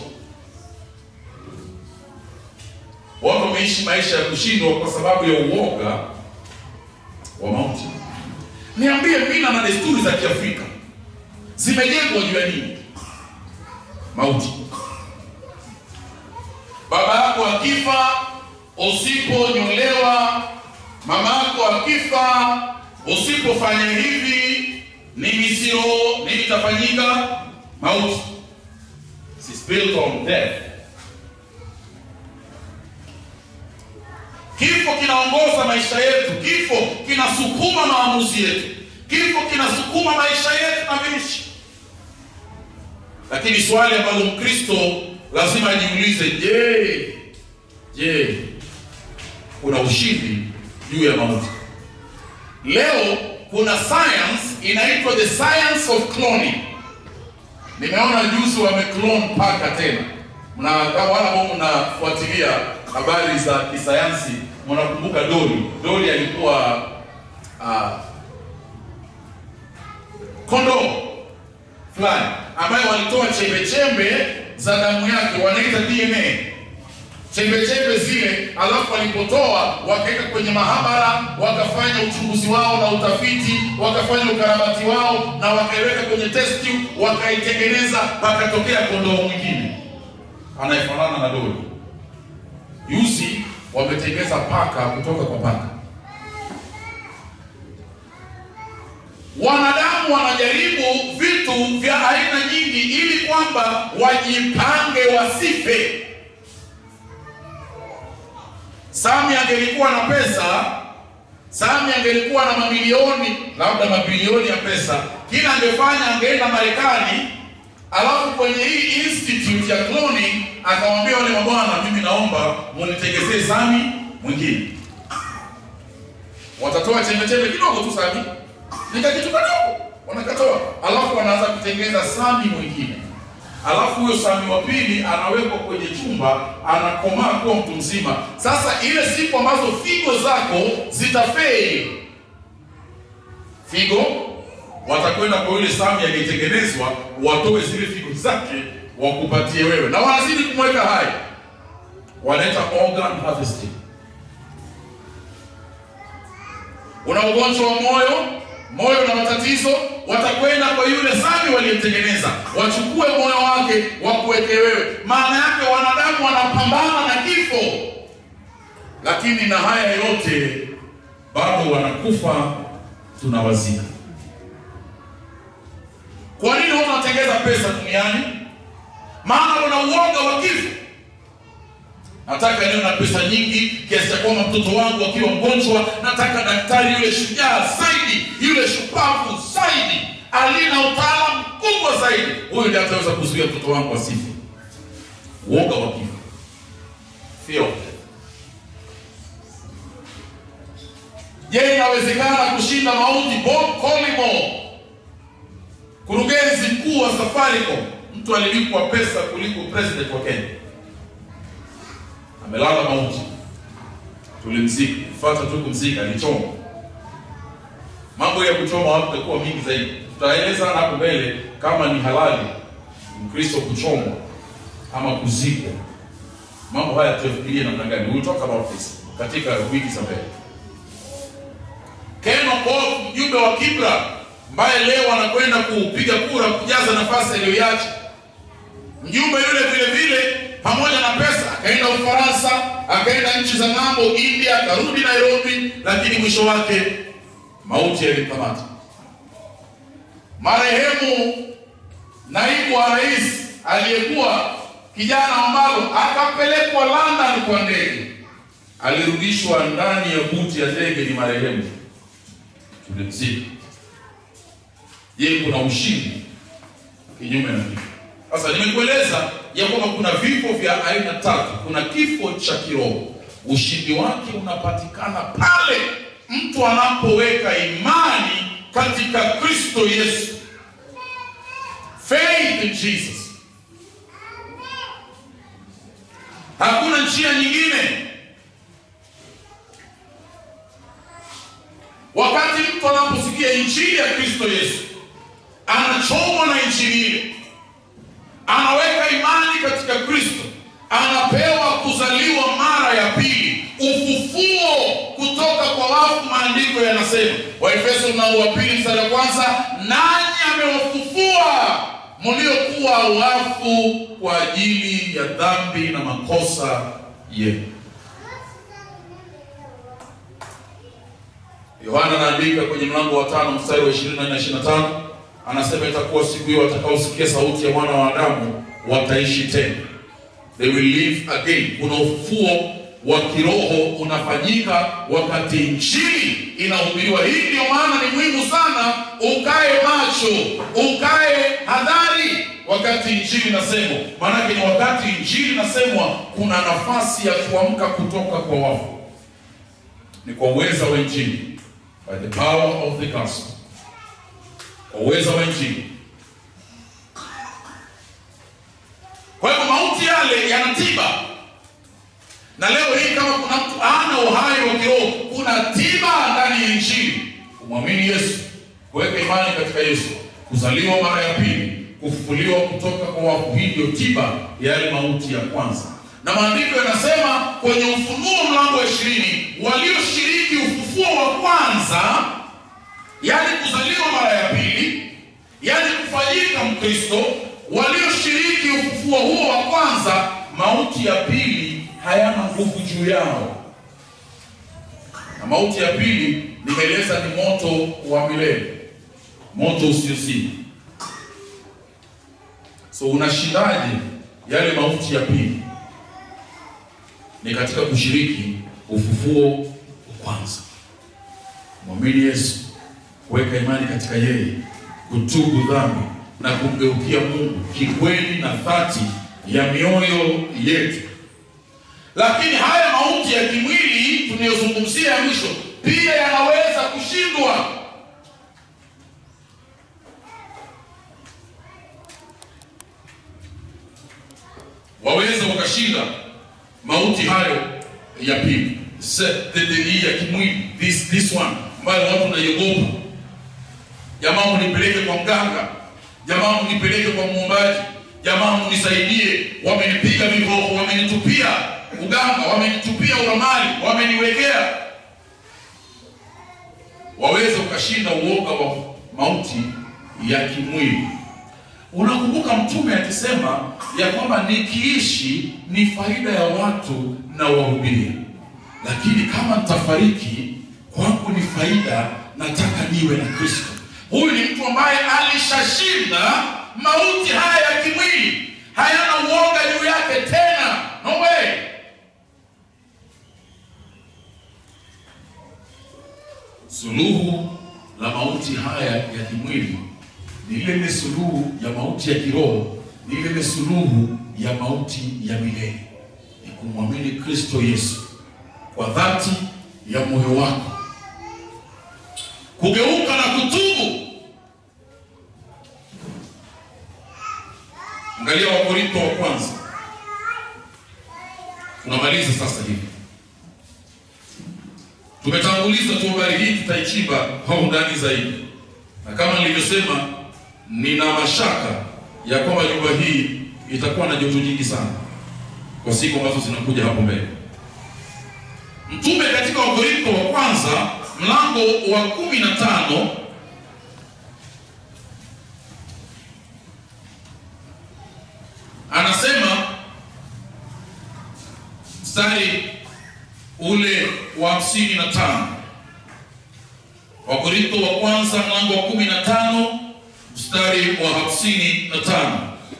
Watu wameishi maisha ya kushindwa kwa sababu ya uoga wa mauti. Niambie, mila na desturi za Kiafrika zimejengwa juu ya nini? Mauti. Baba yako akifa, usiponyolewa, mama yako akifa, usipofanya hivi, nini sio nini itafanyika? Mauti. It's built on death. Kifo kinaongoza maisha yetu, kifo kinasukuma maamuzi yetu, kifo kinasukuma maisha yetu na viishi. Lakini swali ambalo Mkristo lazima ajiulize, je, je, kuna ushindi juu ya mauti? Leo kuna science inaitwa the science of cloning. Nimeona juzi wameclone paka tena, mna kama wala ambao mnafuatilia habari za kisayansi mnakumbuka Doli. Doli alikuwa uh, kondoo fulani ambaye walitoa chembe chembe za damu yake, wanaita DNA chembe chembe zile, alafu walipotoa wakaweka kwenye mahabara, wakafanya uchunguzi wao na utafiti, wakafanya ukarabati wao na wakaiweka kwenye test tube, wakaitengeneza, pakatokea kondoo mwingine anayefanana na Doli. Juzi wametengeza paka kutoka kwa paka. Wanadamu wanajaribu vitu vya aina nyingi ili kwamba wajipange wasife. Sami angelikuwa na pesa, Sami angelikuwa na mamilioni, labda mabilioni ya pesa, kila angefanya angeenda Marekani, alafu kwenye hii institute ya cloning akamwambia wale mabwana, mimi naomba munitengezee Sami mwingine. Watatoa chembe chembe kidogo tu Sami, nika kitu kadogo wanakatoa, alafu wanaanza kutengeza Sami mwingine, alafu huyo Sami wa pili anawekwa kwenye chumba, anakomaa kuwa mtu mzima. Sasa ile siku ambazo figo zako zitafeli, figo watakwenda kwa yule Sami aliyetengenezwa, watoe zile figo zake wakupatie wewe, na wanazidi kumweka hai, wanaita organ harvesting. Una ugonjwa wa moyo, moyo na matatizo, watakwenda kwa yule Sami waliyemtengeneza, wachukue moyo wake wakuweke wewe. Maana yake wanadamu wanapambana na kifo, lakini na haya yote bado wanakufa, tunawazika. Kwa nini wanatengeza pesa duniani? Maana wana uoga wa kifo. Nataka niwe na pesa nyingi kiasi cha kwamba mtoto wangu akiwa mgonjwa, nataka daktari yule shujaa zaidi, yule shupavu zaidi, alina utaalamu mkubwa zaidi, huyu ndiye ataweza kuzuia mtoto wangu asife. Uoga wa kifo, fear of death. Je, inawezekana kushinda mauti? Bob Collymore, kurugenzi mkuu wa Safaricom, mtu alilipwa pesa kuliko president wa Kenya amelala mauti, tulimzika, fuata tu kumzika, alichoma. Mambo ya kuchoma watu itakuwa mingi zaidi, tutaeleza hapo mbele kama ni halali Mkristo kuchomwa ama kuzikwa. Mambo haya tuyafikirie namna gani? We will talk about this katika wiki za mbele. Ken Okoth mjumbe wa Kibra ambaye leo anakwenda kupiga kura kujaza nafasi aliyoiacha. Mjumbe yule vile vile pamoja na pesa akaenda Ufaransa, akaenda nchi za ng'ambo, India, akarudi Nairobi, lakini mwisho wake mauti yalimkamata. Marehemu naibu wa rais aliyekuwa kijana Wambalo akapelekwa London kwa ndege, alirudishwa ndani ya buti ya ndege, ni marehemu, tulimzika. Je, kuna ushindi kinyume na kifo? Sasa nimekueleza ya kwamba kuna vifo vya aina tatu. Kuna kifo cha kiroho, ushindi wake unapatikana pale mtu anapoweka imani katika Kristo Yesu, faith in Jesus. Hakuna njia nyingine. Wakati mtu anaposikia injili ya Kristo Yesu, anachomwa na injili ile, anaweka imani katika Kristo, anapewa kuzaliwa mara ya pili, ufufuo kutoka kwa wafu. Maandiko yanasema Waefeso mlango wa pili mstari wa kwanza, nanyi amewafufua mliokuwa wafu kwa ajili ya dhambi na makosa yenu. Yohana anaandika kwenye mlango wa tano mstari wa 24 na 25, anasema itakuwa siku hiyo watakaosikia sauti ya mwana wa Adamu wataishi tena, they will live again. Kuna ufufuo wa kiroho unafanyika wakati injili inahubiriwa. Hii ndio maana ni muhimu sana ukae macho, ukae hadhari wakati injili inasemwa, maanake ni wakati injili inasemwa, kuna nafasi ya kuamka kutoka kwa wafu. Ni kwa uweza wa injili, by the power of the gospel, kwa uweza wa injili. Kwa hivyo mauti yale yana tiba na leo hii kama kuna mtu ana uhai wa kiroho, kuna tiba ndani ya injili: kumwamini Yesu, kuweka imani katika Yesu, kuzaliwa mara ya pili, kufufuliwa kutoka kwa wafu. Hii ndio tiba ya yale mauti ya kwanza, na maandiko yanasema kwenye Ufunuo mlango wa ishirini, walioshiriki ufufuo wa kwanza, yaani kuzaliwa mara ya pili, yaani kufanyika Mkristo, walioshiriki ufufuo huo wa kwanza, mauti ya pili hayana nguvu juu yao. Na mauti ya pili nimeeleza ni moto wa milele, moto usiozima. So unashindaje yale mauti ya pili? Ni katika kushiriki ufufuo wa kwanza, mwamini Yesu, kuweka imani katika yeye, kutubu dhambi na kumgeukia Mungu kikweli na dhati ya mioyo yetu. Lakini haya mauti ya kimwili tunayozungumzia ya mwisho pia yanaweza kushindwa. Waweza wakashinda mauti hayo ya pili, hii ya kimwili, this this one ambayo watu wanaiogopa. Jamaa, mnipeleke kwa mganga, jamaa, mnipeleke kwa muombaji, jamaa, mnisaidie, wamenipiga viboko, wamenitupia uganga wamenitupia uramali, wameniwekea. Waweza ukashinda uoga wa mauti ya kimwili. Unakumbuka Mtume akisema ya kwamba nikiishi ni faida ya watu na wahubiria, lakini kama nitafariki kwangu ni faida, nataka niwe na Kristo. Huyu ni mtu ambaye alishashinda mauti haya ya kimwili, hayana uoga juu yake tena. No way. Suluhu la mauti haya ya kimwili ni ile ile suluhu ya mauti ya kiroho, ni ile ile suluhu ya mauti ya milele, ni kumwamini Kristo Yesu kwa dhati ya moyo wako, kugeuka na kutubu. Angalia Wakorintho wa kwanza, tunamaliza sasa hivi tumetanguliza tu habari hii, tutaichimba kwa undani zaidi, na kama nilivyosema, nina mashaka ya kwamba nyumba hii itakuwa na joto jingi sana kwa siku ambazo zinakuja hapo mbele. Mtume katika Wakorintho wa kwanza mlango wa kumi na tano anasema mstari ule wa hamsini na tano Wakorintho wa kwanza mlango wa kumi na tano mstari wa hamsini na tano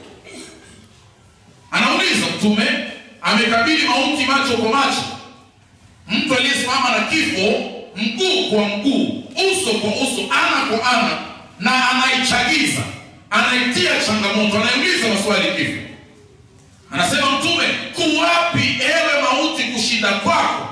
anauliza mtume amekabili mauti macho kwa macho mtu aliyesimama na kifo mguu kwa mguu uso kwa uso ana kwa ana na anaichagiza anaitia changamoto anaiuliza maswali kifo anasema mtume kuwapi ewe mauti kushinda kwako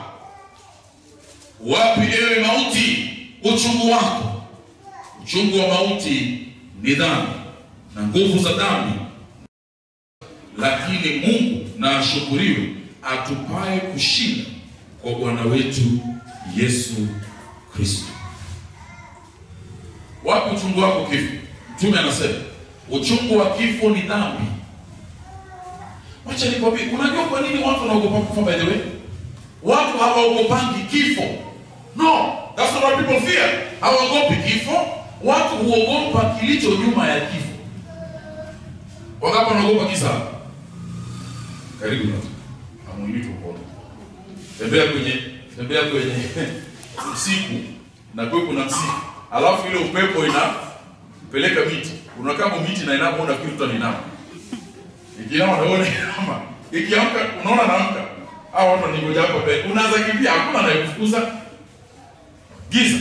wapi ewe mauti uchungu wako uchungu wa mauti ni dhambi na nguvu za dhambi lakini mungu na ashukuriwe atupaye kushinda kwa bwana wetu yesu kristo wapi uchungu wako kifo mtume anasema uchungu wa kifo ni dhambi wacha nikwambie unajua kwa nini watu wanaogopa kufa by the way watu hawaogopangi kifo no that's not what people fear hawaogopi kifo watu huogopa kilicho nyuma ya kifo wangapi wanaogopa kisa karibu na amuini tukuona tembea kwenye tembea kwenye usiku na kwe kuna msiku alafu ile upepo inapeleka miti unakaa miti na inapoona kitu tunainama ikiama naona inama ikiamka unaona naamka hao watu wanangoja hapa mbele unaanza kimbia hakuna anayekufukuza giza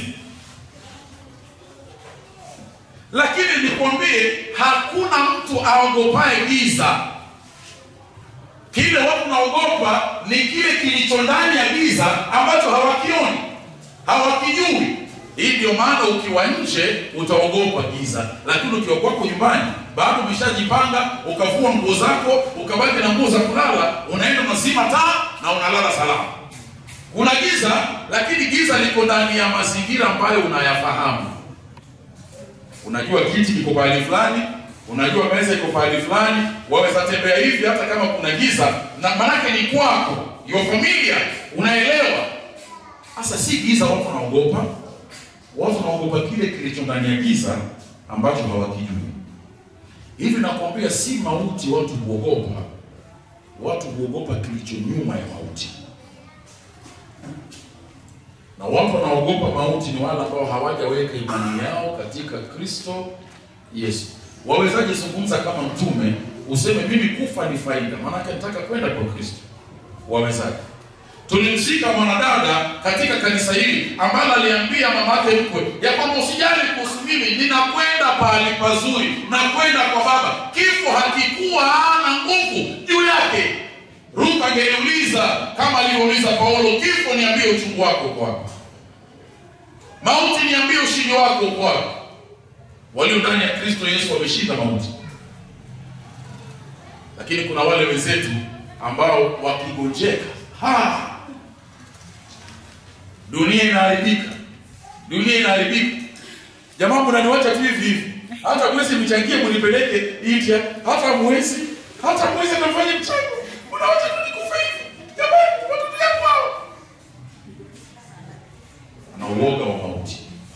lakini nikwambie hakuna mtu aogopaye giza kile watu naogopa ni kile kilicho ndani ya giza ambacho hawakioni hawakijui hii ndio maana ukiwa nje utaogopa giza lakini ukiwa kwako nyumbani bado umeshajipanga ukavua nguo zako ukabaki na nguo za kulala unaenda unazima taa na unalala salama kuna giza lakini giza liko ndani ya mazingira ambayo unayafahamu unajua kiti kiko pahali fulani unajua meza iko pahali fulani waweza tembea hivi hata kama kuna giza na manake ni kwako your familia unaelewa sasa si giza watu wanaogopa watu wanaogopa kile kilicho ndani ya giza ambacho hawakijui hivi nakwambia si mauti watu huogopa watu huogopa kilicho nyuma ya mauti na watu wanaogopa mauti ni wale ambao hawajaweka imani yao katika kristo yesu wawezaje zungumza kama mtume useme mimi kufa ni faida maanake nataka kwenda kwa kristo wawezaje tulimshika mwanadada katika kanisa hili ambalo aliambia mamake mkwe ya kwamba usijali kuhusu mimi ninakwenda pahali pazuri nakwenda kwa baba kifo hakikuwa na nguvu juu yake ruth angeliuliza kama alivyouliza paulo kifo niambie uchungu wako uko wapi mauti niambie ushindi wako uko wapi walio ndani ya kristo yesu wameshinda mauti lakini kuna wale wenzetu ambao wakigonjeka ha dunia inaharibika dunia inaharibika jamaa mnaniwacha tu hivi hivi hata mwezi mchangie munipeleke india hata mwezi hata mwezi nafanya mchango unawacha tu nikufa hivi jamani watoto yangu hao ana uoga wa mauti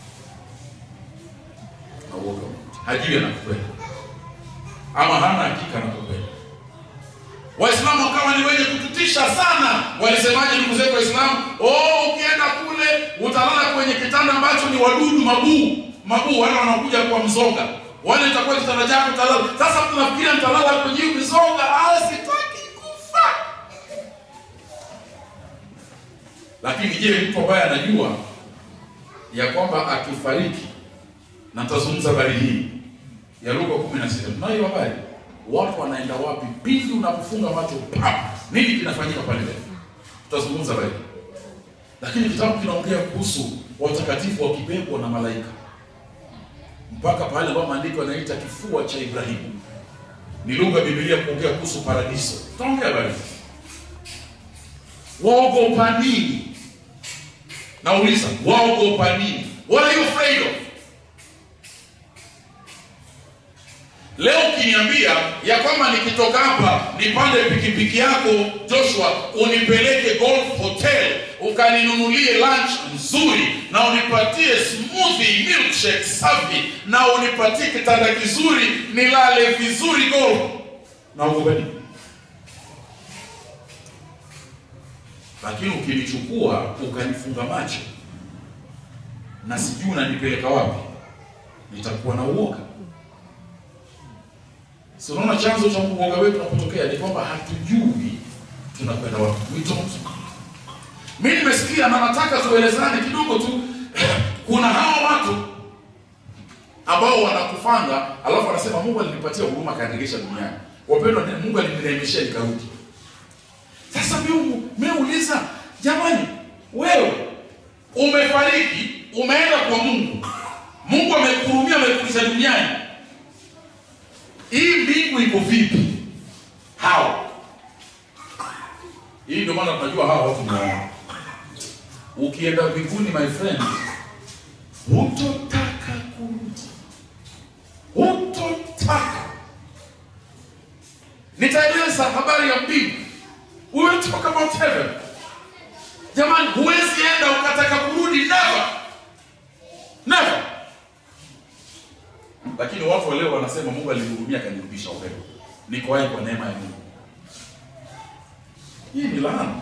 ana uoga wa mauti hajui anakwenda ama hana hakika anakokwenda waislamu wakawa ni wenye kututisha sana walisemaje ndugu zetu waislamu oh ukienda kule utalala kwenye kitanda ambacho ni wadudu mabuu mabuu wale wanakuja kwa mzoga wale itakuwa kitanda chako utalala sasa tunafikiria mtalala kwenye hiyo mzoga ah sitaki kufa lakini je mtu ambaye anajua ya kwamba akifariki na tazungumza habari hii ya Luka 16 tunayo habari watu wanaenda wapi pindi unapofunga macho pap nini kinafanyika pale mbele tutazungumza habari lakini kitabu kinaongea kuhusu watakatifu wakibebwa na malaika mpaka pale ambapo maandiko yanaita kifua cha Ibrahimu ni lugha ya Biblia kuongea kuhusu paradiso tutaongea habari waogopa nini nauliza waogopa nini what are you afraid of Leo ukiniambia ya kwamba nikitoka hapa nipande pikipiki yako Joshua, unipeleke Golf Hotel ukaninunulie lunch nzuri na unipatie smoothie milkshake safi na unipatie kitanda kizuri nilale vizuri golf, na ukubali. Lakini ukinichukua ukanifunga macho na sijui unanipeleka wapi, nitakuwa na uoga. Si unaona chanzo cha uoga wetu unapotokea ni kwamba hatujui tunakwenda wapi. We don't. Mimi nimesikia na nataka tuelezane kidogo tu. Kuna hao watu ambao wanakufanga alafu wanasema Mungu alinipatia huruma kaendelesha duniani. Wapendwa, Mungu alinirehemeshia nikarudi. Sasa mimi nimeuliza, jamani, wewe umefariki, umeenda kwa Mungu, Mungu amekuhurumia, amekurudisha duniani hii mbingu iko vipi? Hao hii ndio maana tunajua hawa watu ni Ukienda mbinguni my friend, hutotaka kurudi, hutotaka. Nitaeleza habari ya mbingu. We will talk about heaven. Jamani, huwezi enda ukataka kurudi, never never lakini watu wa leo wanasema Mungu alinihurumia akanirudisha upendo. Niko hai kwa neema ya Mungu. Hii ni laana.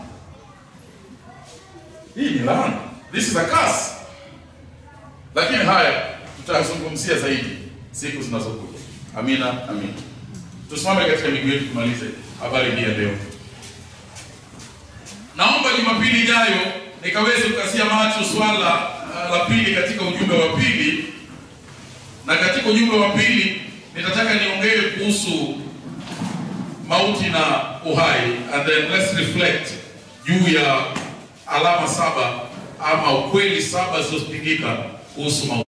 Hii ni laana. This is a curse. Lakini haya tutazungumzia zaidi siku zinazokuja. Amina, amina. Tusimame katika miguu yetu tumalize habari hii ya leo. Naomba Jumapili ijayo nikaweze kukasia macho swala uh, la pili katika ujumbe wa pili na katika ujumbe wa pili nitataka niongee kuhusu mauti na uhai, and then let's reflect juu ya alama saba ama ukweli saba zilizopingika kuhusu mauti.